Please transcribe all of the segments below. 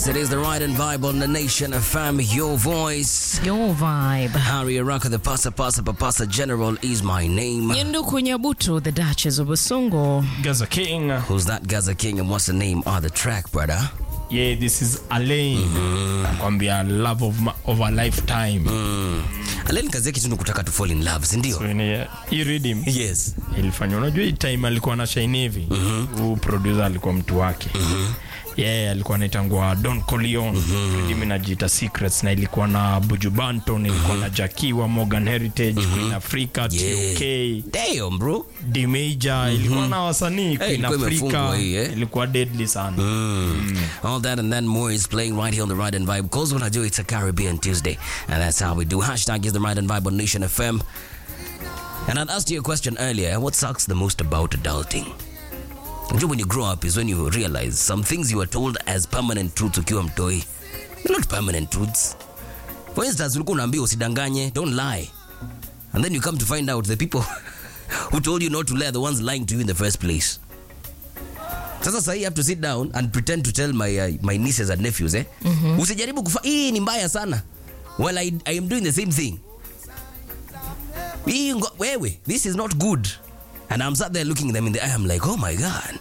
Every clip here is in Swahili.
Yes, it is the right and vibe on the Nation FM, your voice. Your vibe. Harry Araka, the Pasa Pasa Papasa General is my name. Nyenduku Nyabutu, the Duchess of Busungu. Gaza King. Who's that Gaza King and what's the name of the track, brother? Yeah, this is Alain. Nakwambia love of, my, of a lifetime. Alain kazi yake tu ni kutaka to fall in love, si ndio? So, ni- hii rhythm Yes. ilifanya unajua hii time alikuwa na shine hivi huu producer alikuwa mtu wake yeah, alikuwa anaitangwa Don Corleone mm inajiita Secrets na ilikuwa na Buju Banton ilikuwa na Jakiwa Morgan Heritage Queen Africa Yeah. TOK Damn, bro. D Major ilikuwa na wasanii Queen ilikuwa imefungwa Africa hii, eh? ilikuwa deadly sana All that and then more is playing right here on the Ride and Vibe. Because when I do, it's a Caribbean Tuesday. And that's how we do. Hashtag is the Ride and Vibe on Nation FM. And I'd asked you a question earlier. What sucks the most about adulting? You know, when you grow up is when you realize some things you were told as permanent truths ukiwa mtoi. They're not permanent truths. For instance, ulikuwa unaambiwa usidanganye, don't lie. And then you come to find out the people who told you not to lie are the ones lying to you in the first place. Sasa sahi I have to sit down and pretend to tell my, uh, my nieces and nephews eh? Usijaribu kufa hii ni mbaya sana. Well, I, I am doing the same thing. Hii ngo- wewe, this is not good. And I'm sat there looking them in the eye. I'm like, oh my God.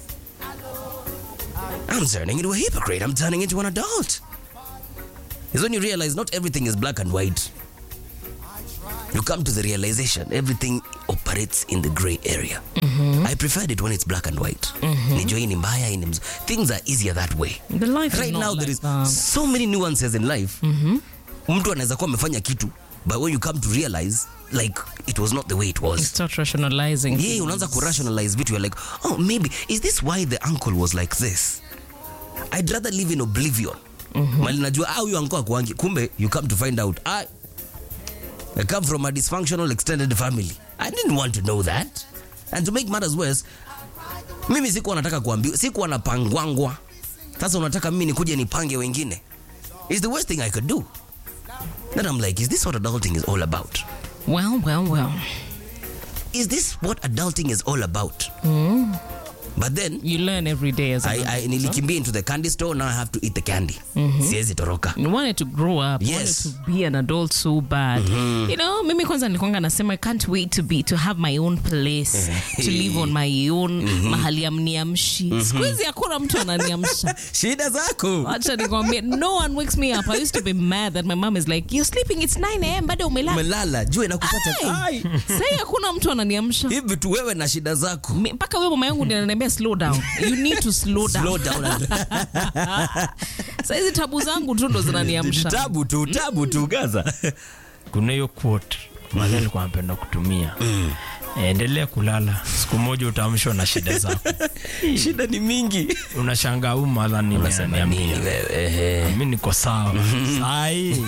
I'm turning into a hypocrite. I'm turning into an adult. Is when you realize not everything is black and white. You come to the realization everything operates in the gray area. I preferred it when it's black and white. Nijua hii ni mbaya, hii ni mz- Things are easier that way. The life Right is not now like there is that. so many nuances in life. Mtu anaweza kuwa amefanya kitu but when you come to realize like it was not the way it You was. start rationalizing. Yeah, things. unaanza kurationalize vitu you're like, oh maybe is this why the uncle was like this? I'd rather live in oblivion. Mali najua ah huyu uncle akuangi. Kumbe you come to find out I I come from a dysfunctional extended family. I didn't want to know that. And to make matters worse, mimi sikuwa nataka kuambiwa, sikuwa napangwangwa. Sasa unataka mimi nikuje nipange wengine. It's the worst thing I could do. Then I'm like, is this what adulting is all about? Well, well, well. Is this what adulting is all about? But then You learn every day as a I, I nilikimbia into the candy store now I have to eat the candy. Siwezi toroka. You wanted to grow up. You Yes. wanted to be an adult so bad. You know, mimi kwanza nilikwanga nasema I can't wait to be to have my own place, to live on my own, mahali amniamshi. Siku hizi hakuna mtu ananiamsha. Shida zako. Acha nikwambie, no one wakes me up. I used to be mad that my mom is like, you're sleeping, it's 9 a.m. bado umelala. Umelala, jua inakupata. Ai. Ai. Sasa hakuna mtu ananiamsha. Hivi tu wewe na shida zako. Mi- mpaka wewe mama yangu ndiye ananiambia slow down you need to slow down Slow down. Sasa hizi tabu zangu tu ndo zinaniamsha Tabu tu, tabu tu Gaza. kuna hiyo quote mali alikuwa anapenda kutumia endelea kulala siku moja utaamshwa na shida zako Shida ni mingi. unashangaa huu madha Unasema nini nimeamia wewe? Ehe. mi niko sawa sahii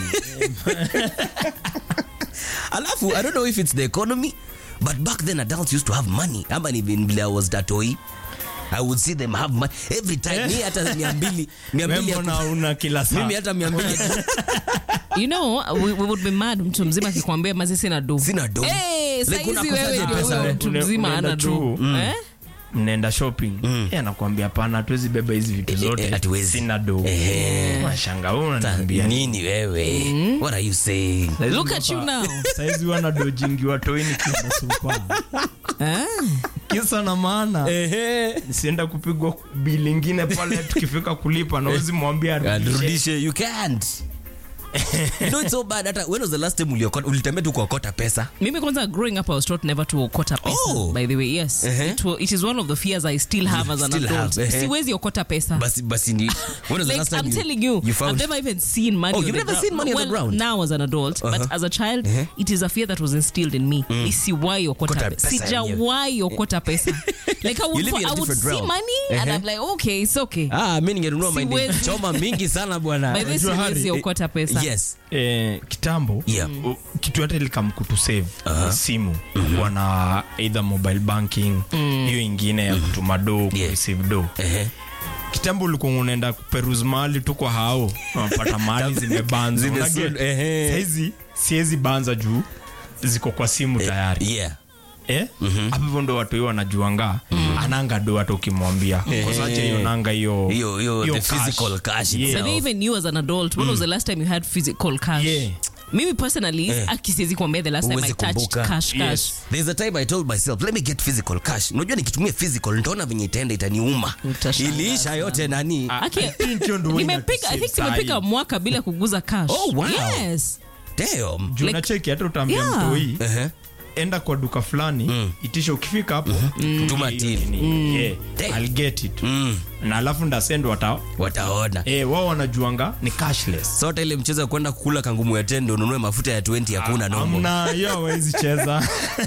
Alafu I don't know if it's the economy but back then adults used to have money. Ama ni vile I was datoi. I would see them have money every time. Mi hata 200, 200 ya mbona una kila saa mimi hata 200 you know we, we would be mad mtu mzima akikwambia mazi sina do Sina do. hey, Like, saizi unakosaje wewe ndio pesa, huyo we? mtu Une- mzima unaenda ana do tu. eh? mnaenda shopping Eh, anakuambia hapana hatuwezi beba hizi vitu eh, zote hatuwezi. sina do Ehe. mashanga huu unaniambia nini wewe? What are you saying? Saizi Look at you mpaka- now. saizi wana do jingi watoini kienda supa Ah. kisa na maana Ehe. sienda kupigwa bili ingine pale tukifika kulipa nawezi mwambia arudishe. Arudishe, you can't. you know it's so bad hata when was the last time uliokota ulitembea tu kuokota pesa mimi kwanza growing up i was taught never to okota pesa Oh. by the way yes Uh-huh. it, wa- it is one of the fears i still have as an Still adult have, uh-huh. siwezi okota pesa basi basi ni when was the like last time I'm you, telling you, you found I've never even seen money. Oh, on you've the never ground. seen money on the well, ground? Now as an adult, but Uh-huh. as a child, it is a fear that was instilled in me. Isiwahi okota Okota pesa. pesa Sijawahi okota pesa. Like I would, live in a I would different see realm. money and Uh-huh. I'm like, okay, it's okay. ah mimi ningenunua mahindi Siwezi. choma mingi sana bwana By this Unajua siwezi Harry, okota pesa. yes eh, kitambo Yeah. u- kitu hata ilikamkutu save simu kuwa na either mobile banking hiyo ingine ya kutuma do Yeah. kureceive do Ehe. kitambo ulikuwa unaenda kuperuse mahali tu kwa hao unapata mahali zimebanza Zime- Unaget? ehe. saizi siwezi banza juu ziko kwa simu tayari yeah eh? hapo hivyo ndo watu hiyo wanajuanga ananga do hata ukimwambia kosache hiyo nanga hiyo Hiyo- hiyo hiyo the cash. physical cash Yeah. itself. Maybe even you as an adult, when was the last time you had physical cash? Yeah. Mimi personally, akisiwezi kuambia the last time I Huwezi touched kumbuka. cash cash. Yes. There's a time I told myself, let me get physical cash. Unajua nikitumia physical nitaona venye itaenda itaniuma. Utashangaa Iliisha yote nani? Aki- I think hiyo ndio nimepiga I think inatusave nimepiga sahi. mwaka bila kuguza cash. Oh, wow. Yes. Damn. Juu Like- unacheki hata utaambia Yeah. mtu hii Uh-huh. enda kwa duka fulani itisha ukifika hapo Tuma hiyo till. nini, yeah, Damn. I'll get it Mm. na alafu ndasend wata Wataona. eh, wao wanajuanga ni cashless Sota ile mchezo ya kwenda kukula kangumu ya tendo ununue mafuta ya 20 hakuna nomo. amna hiyo hawezi cheza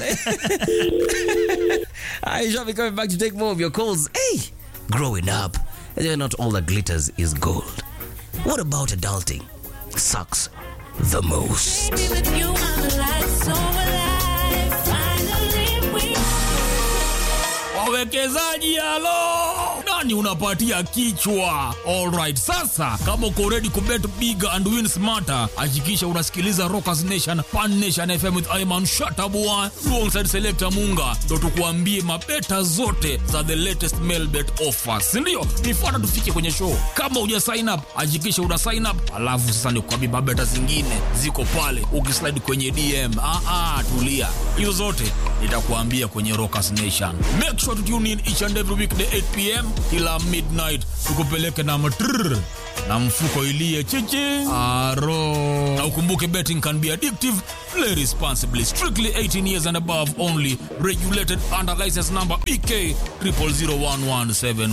I shall be coming back to take more of your calls. Hey, growing up, not all that glitters is gold. What about adulting? Sucks the most. Baby, with you, I'm alive, so alive. Finally, we wawekezaji halo nani unapatia kichwa alright sasa kama uko ready kubet big and win smarter hakikisha unasikiliza rockers nation pan nation fm with iman shatabua alongside selector munga ndo tukuambie mabeta zote za the latest mailbet offers sindio nifuata tufike kwenye show kama uja sign up hakikisha una sign up alafu sasa nikuambie mabeta zingine ziko pale ukislide kwenye dm ah, ah, tulia hizo zote nitakuambia kwenye rockers nation make sure to tune in each and every weekday 8 pm kila midnight tukupeleke na matrrr na mfuko ilie chichi aro na ukumbuke betting can be addictive play responsibly strictly 18 years and above only regulated under license number bk 0001174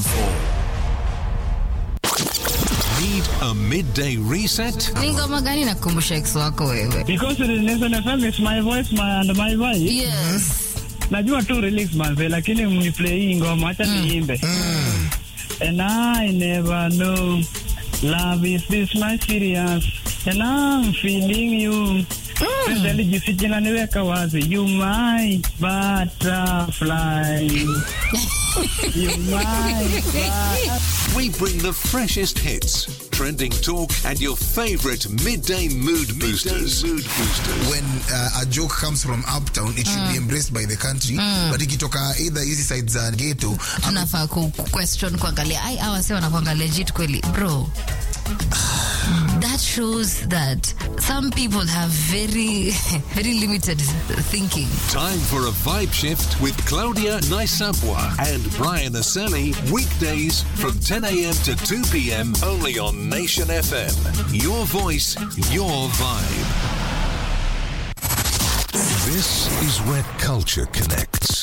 Need a midday reset? Ni ngoma gani nakumbusha ex wako wewe? Because it is Nation FM, it's my voice my, and my vibe. Yes. Najua tu release manze, lakini mniplay hii ngoma, acha niimbe. And I never know love is this much serious. And I'm feeling you. Penzi alijisikia na niweka wazi. You my butterfly. you my butterfly. We bring the freshest hits, trending talk, and your favorite midday mood boosters. mood boosters. when uh, a joke comes from uptown it should be embraced by the country but ikitoka either hizi side za ghetto ama Tunafaa ku ku- question kuangalia ai hawa si wanakwanga legit kweli bro. That shows that some people have very very limited thinking. Time for a vibe shift with Claudia Naisabwa and Brian Aseli. Weekdays from 10 a.m. to 2 p.m. only on Nation FM. Your voice, your vibe. This is where culture connects.